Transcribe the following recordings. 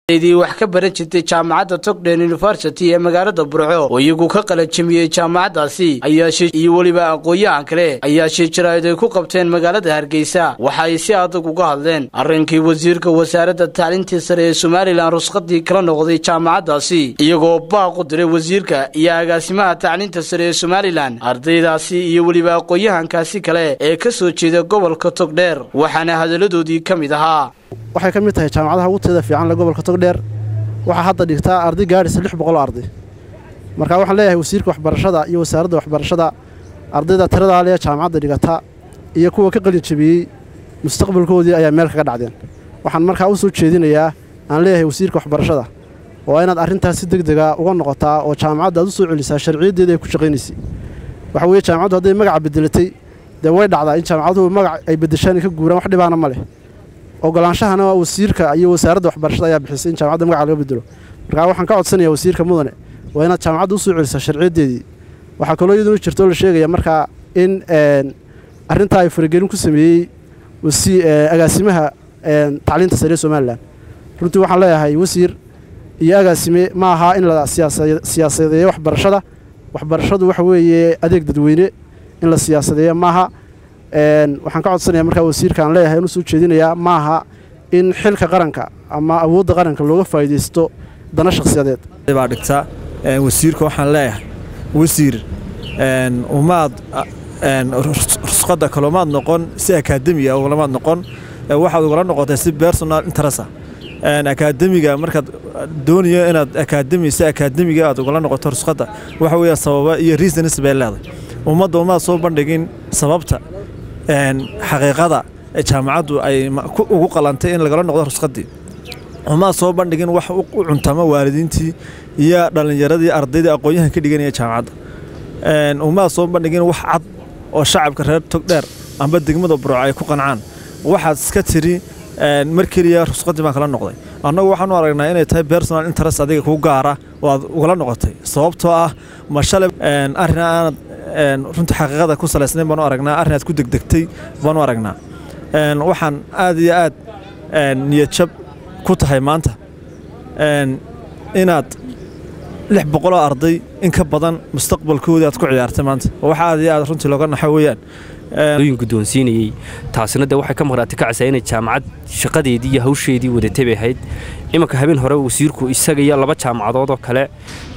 dii wax ka baran jirtay jaamacadda togden university ee magaalada burco oo iyagu ka qalajamiyey jaamacaddaasi ayaashee iyo weliba aqoon-yahan kale ayaa shir jaraa'id ay ku qabteen magaalada hargeysa waxa ay si adag uga hadleen arrinkii wasiirka wasaaradda tacliintii sare ee somalilan rusqadii kala noqday jaamacaddaasi iyagoo baaq u diray wasiirka iyo agaasimaha tacliinta sare ee somalilan ardaydaasi iyo weliba aqoon-yahankaasi kale ee ka soo jeeda gobolka togdheer waxaana hadalladoodii ka mid ahaa waxay ka mid tahay jaamacadaha ugu teeda fiican le gobolka togdheer waxaa hadda dhigtaa arday gaadhaysa lix boqoloo arday marka waxaan leeyahay wasiirka waxbarashada iyo wasaaradda waxbarashada ardayda tiradaa lee jaamacadda dhigata iyo kuwa ka qalin jabiyey mustaqbalkoodii ayaa meel kaga dhacdeen waxaan markaa u soo jeedinayaa aan leeyahay wasiirka waxbarashada waa inaad arrintaas si deg dega uga noqotaa oo jaamacadda aad u soo celisaa sharciyaddeeda ay ku shaqaynaysay waxa weeye jaamacaddu hadday magaca bedelatay dee way dhacdaa in jaamacaduhu magac ay beddeshaan ka guuraan wax dhibaana ma leh ogolaanshahana wasiirka iyo wasaaradda waxbarashada ayaa bixisay in jaamacadda magaca laga bedelo markaa waxaan ka codsanayaa wasiirka mudane waa inaad jaamacadda u soo celisaa sharciyaddeedii waxaa kaloo iyaduna jirtoo la sheegaya markaa in arrintaa ay faragelin ku sameeyey agaasimaha tacliinta sare ee somalilan runtii waxaan leeyahay wasiir iyo agaasime ma aha in la siyaasadeeyo waxbarashada waxbarashadu waxa weeye adeeg dadweyne in la siyaasadeeyo maaha waxaan ka codsanaya markaa wasiirkaan leeyahay inuu soo jeedinayaa maaha in xilka qaranka ama awoodda qaranka looga faa'iidaysto dana shakhsiyadeed baa dhigta wasiirka waxaan leeyahay wasiir umaad rusqadda kaloomaad noqon si akaademiga ugalamaad noqon waxaad ugala noqotay si personal interesa akaademiga markaad doonayo inaad akaademi si akaademiga aad ugala noqoto rusqadda waxa weeye sababa iyo reasons bay leedahay ummadda umaad soo bandhigin sababta xaqiiqada jaamacaddu ay ugu qalantay in lagala noqdo rusqadii umaad soo bandhigin wax u cuntama waalidiintii iyo dhallinyaradii ardaydii aqoon-yahan ka dhiganaya jaamacadda umaad soo bandhigin wax cad oo shacabka reer togdheer amba degmada burco ay ku qancaan waxaad iska tiri mar keliya rusqadii baan kala noqday annagu waxaanu aragnaa inay tahay personal interest adiga kuu gaara oo aad ugala noqotay sababtoo ah ma shalay arrin aanad runtii xaqiiqada ku salaysnayn baanu aragnaa arrin aad ku degdegtay baanu aragnaa waxaan aad iyo aad niyadjab ku tahay maanta inaad lix boqoloo arday in ka badan mustaqbalkoodii aad ku ciyaartay maanta wax aad iyo aad runtii looga naxo weeyaan yin guddoonsiinayey taasina dee waxay ka maqnaatay kacaysaa inay jaamacad shaqadeedii iyo hawsheedii wadatay bay ahayd imanka habeen hore wasiirku isaga iyo laba jaamacadood oo kale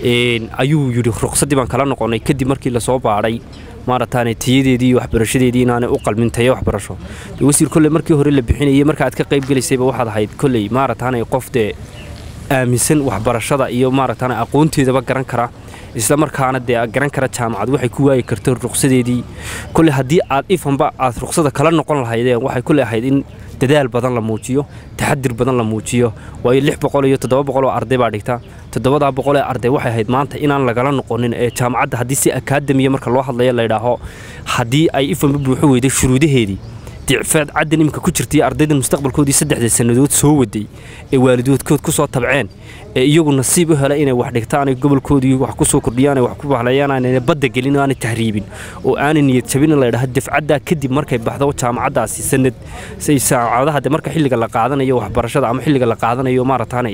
ayuu yidhi ruqsaddii baan kala noqonnay kadib markii lasoo baadhay maarataane tayadeedii iyo waxbarashadeedii inaanay u qalmin tayo waxbarasho dee wasiir kolley markii hore la bixinayey marka aad ka qayb gelaysayba waxaad ahayd kolley maarataane qof dee aaminsan waxbarashada iyo maarataane aqoonteedaba garan kara isla markaana dee garan kara jaamacad waxay ku waayi karta ruqsadeedii kolley haddii aad ifanba aad ruqsada kala noqon lahaydeen waxay kolley ahayd in dadaal badan la muujiyo taxadir badan la muujiyo waayo lix boqol iyo toddoba boqol oo arday baa dhigta toddobadaa boqol ee arday waxay ahayd maanta inaan lagala noqonin ee jaamacadda haddii si akaademiya marka loo hadlaya laydhaaho haddii ay ifanba buuxo weyday shuruudaheedii dicfaad caddan iminka ku jirtay ardaydan mustaqbalkoodii saddexda sannadood soo waday ee waalidoodkood ku soo tabceen ee iyagu nasiib u helay inay wax dhigtaan ay gobolkoodii wax ku soo kordhiyaan ay wax ku bahlayaan aanay badda gelin oo aanay tahriibin oo aanay niyad jabin in la yidhaha dafcaddaa kadib markay baxdo jaamacaddaasi sanad say saacadaha de marka xilliga la qaadanayo waxbarashada ama xilliga la qaadanayo maarataane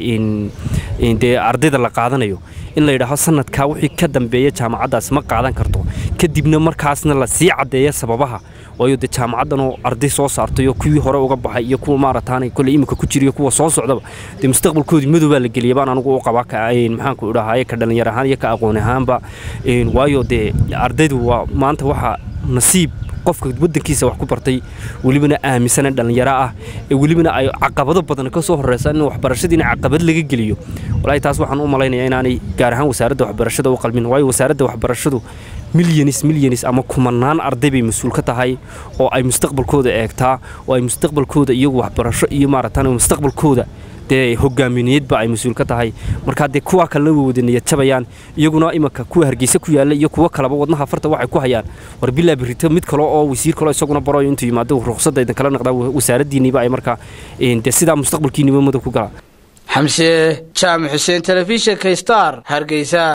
dee ardayda la qaadanayo in la yidhaaho sanadkaa wixii ka dambeeya jaamacaddaasi ma qaadan karto kadibna markaasna la sii caddeeya sababaha waayo dee jaamacaddanoo arday soo saartay oo kuwii hore uga baxay iyo kuwa maarataane kolley iminka ku jiriyo kuwa soo socdaba dee mustaqbalkoodii madowbaa la geliyay baan anigu u qabaa maxaanku idhahaye ka dhallinyar ahaan iyo ka aqoon ahaanba waayo dee ardaydu waa maanta waxaa nasiib qofka waddankiisa wax ku bartay welibana aaminsana dhallinyaro ah ee welibana ay caqabado badan ka soo horreysa in waxbarashadiina caqabad laga geliyo walaahi taas waxaan u malaynayaa inaanay gaar ahaan wasaaradda waxbarashada u qalmin waayo wasaaradda waxbarashadu milyanis milyanis ama kumanaan arday bay mas-uul ka tahay oo ay mustaqbalkooda eegtaa oo ay mustaqbalkooda iyagu waxbarasho iyo maaratan mustaqbalkooda dee hogaamineedba ay mas-uul ka tahay markaa dee kuwaa kalena way wada niyad jabayaan iyaguna imanka kuwa hargeysa ku yaalla iyo kuwo kaleba wadnaha farta waxay ku hayaan war bilaa birito mid kale oo wasiir kaleo isaguna baroyo intuu yimaado ruqsadda idin kala naqdaa wasaaraddiinniiba ay markaa dee sidaa mustaqbalkiinniba madow ku galaa xamse jaamac xuseen telefishinka star hargeysa